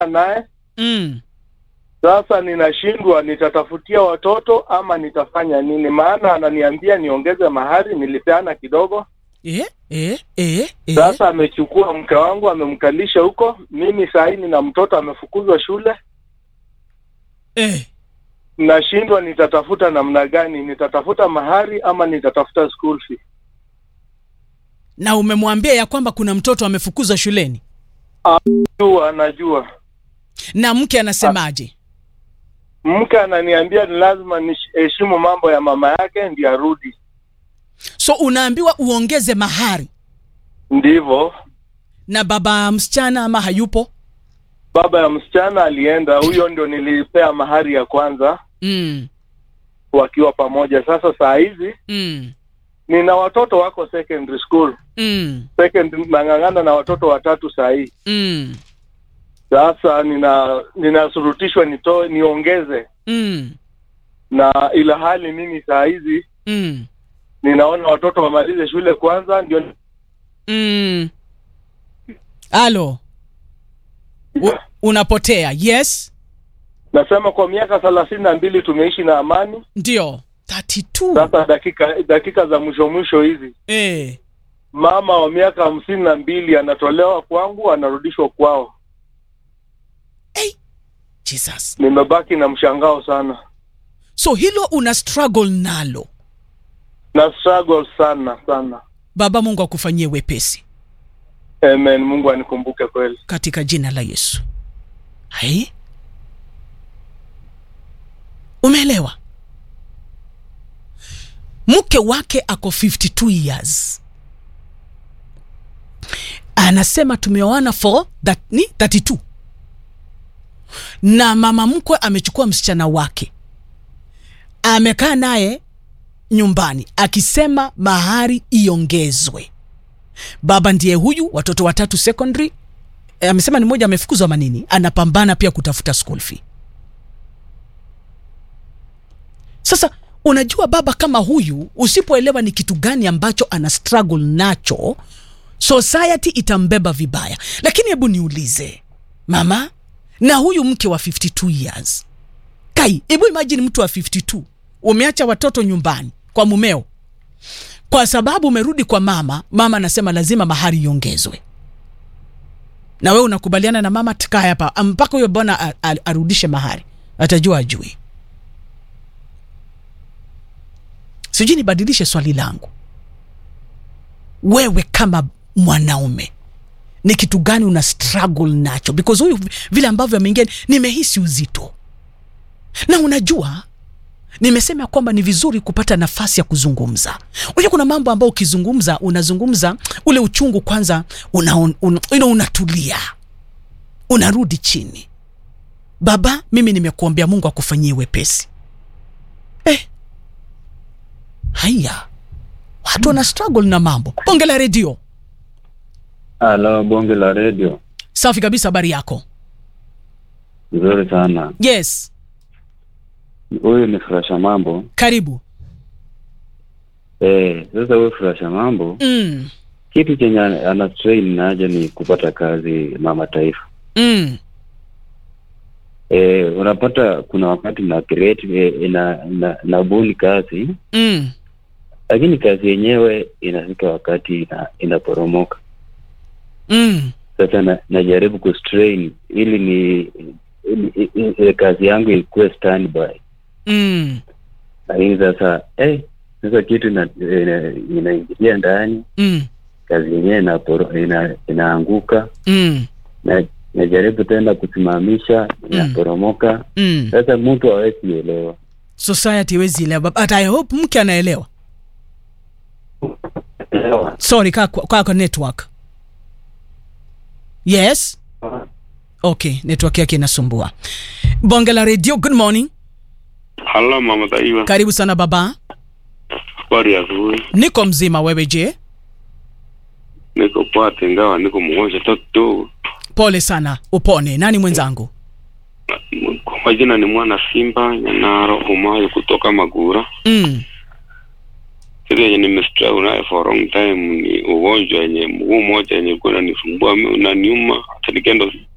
naye mm. sasa ninashindwa nitatafutia watoto ama nitafanya nini maana ananiambia niongeze mahari nilipeana kidogo eh, eh, eh, eh. sasa amechukua mke wangu amemkalisha huko mimi sahii nina mtoto amefukuzwa shule eh. nashindwa nitatafuta namna gani nitatafuta mahari ama nitatafuta school fee na umemwambia ya kwamba kuna mtoto amefukuzwa shuleni jua anajua na mke anasemaje mke ananiambia ni lazima niheshimu mambo ya mama yake ndi arudi so unaambiwa uongeze mahari ndivyo na baba msichana ama hayupo baba ya msichana alienda huyo ndio nilipea mahari ya kwanza mm. wakiwa pamoja sasa saa hizi Mm. nina watoto wako secondary school Mm. second nang'ang'ana na watoto watatu saa hii Mm. sasa nina ninasurutishwa nitoe niongeze Mm. na ila hali mimi saa hizi Mm. ninaona watoto wamalize shule kwanza ndio Mm. alo U- unapotea yes nasema kwa miaka thelathini na mbili tumeishi na amani ndio 32 sasa dakika dakika za mwisho mwisho hizi eh. mama wa miaka hamsini na mbili anatolewa kwangu anarudishwa kwao jesus nimebaki na mshangao sana so hilo una struggle nalo na struggle sana sana baba mungu akufanyie wepesi amen mungu anikumbuke kweli katika jina la yesu hai umeelewa mke wake ako 52 years anasema tumeoana for that, ni 32 na mama mkwe amechukua msichana wake amekaa naye nyumbani akisema mahari iongezwe baba ndiye huyu watoto watatu secondary e, amesema ni mmoja amefukuzwa manini anapambana pia kutafuta school fee sasa unajua baba kama huyu usipoelewa ni kitu gani ambacho ana struggle nacho society itambeba vibaya lakini hebu niulize mama na huyu mke wa 52 years kai hebu imagine mtu wa 52 umeacha watoto nyumbani kwa mumeo kwa sababu umerudi kwa mama mama anasema lazima mahari iongezwe na wewe unakubaliana na mama tukae hapa mpaka huyo bwana a- a- arudishe mahari atajua ajui sijui nibadilishe swali langu wewe kama mwanaume ni kitu gani una struggle nacho because huyu vile ambavyo ameingia nimehisi uzito na unajua nimesema kwamba ni vizuri kupata nafasi ya kuzungumza unajua kuna mambo ambayo ukizungumza unazungumza ule uchungu kwanza una, un, un, you know, unatulia unarudi chini baba mimi nimekuombea mungu akufanyie wepesi eh. haya watu wana struggle na mambo bonge la redio Halo, bonge la redio. safi kabisa habari yako Nzuri sana. yes Huyu ni Furasha Mambo. karibu Eh, sasa huyu Furasha Mambo, mm. kitu chenye ana ana strain naje ni kupata kazi mama taifa. Mm. Eh, unapata kuna wakati na create eh, ina, ina, nabuni kazi Mm. lakini kazi yenyewe inafika wakati ina, inaporomoka. Mm. Sasa na, najaribu kustrain ili ni ili, ili, ili kazi yangu ikuwe standby. Mm. Lakini sasa eh, sasa kitu ina- ina- inaingilia ndani Mm. kazi yenyewe inaporo- ina, inaanguka Mm. na najaribu tena kusimamisha inaporomoka Mm. sasa mtu hawezi elewa society hawezi elewa but i hope mke anaelewa Elewa. sorry kaa kwa, kwa, kwa network yes okay network yake inasumbua bonge la radio good morning Halo mama Taifa, karibu sana baba habari ya asubuhi. niko mzima wewe je Niko poa, ingawa niko mgonjwa tu kidogo. pole sana upone nani mwenzangu Kwa majina ni mwana Simba Nyanaro Humayo kutoka Magura. mm. Kitu yenye nimestruggle nayo for a long time ni ugonjwa yenye mguu mmoja yenye kuwa unanisumbua mi- unaniuma, hata nikienda hospitali